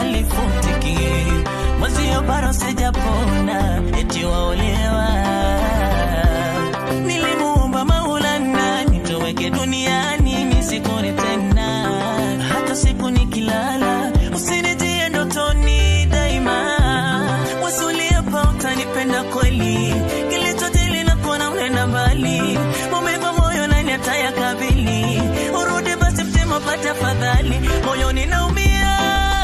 halifutiki mwezio bado sijapona eti waolewa nilimuomba maulana nitoweke duniani nisikone tena hata siku nikilala usinijie ndotoni daima wasuliapa utanipenda kweli kilichotili na kuona unaenda mbali maumivu moyo nani atayakabili urudi basi mtima pata fadhali moyoni naumia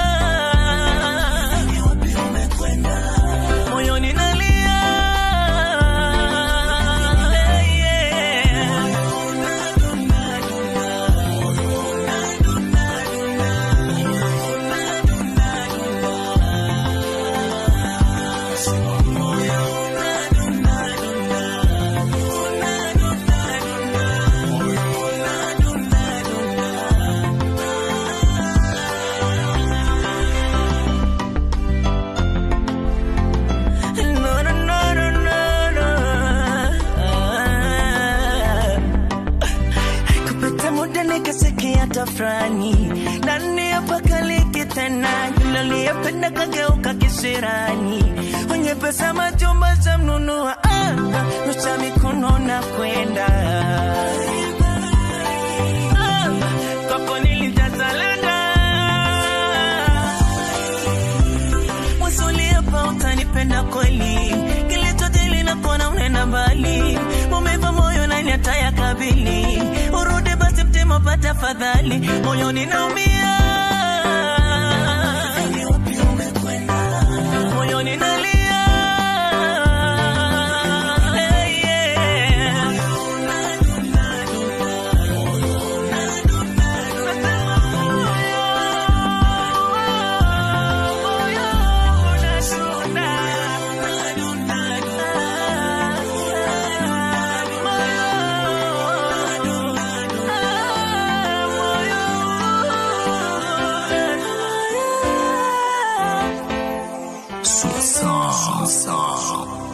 moyoni nalia Hey, yeah. No, no, no, no, no, no. Kupita muda nikasikia tafrani ndani ya pakaliki tena yule aliyependa kageuka kisirani wenye pesa majumba za mnunua ah, nusa mikono na kwenda ah, kwako nilitazalenda wasuliapa utanipenda kweli kilichotili na kuona unaenda mbali maumivu moyo nani atayakabili urudi basi mtima pata fadhali moyoni naumia moyoni nalia Hey, yeah. Sweet song.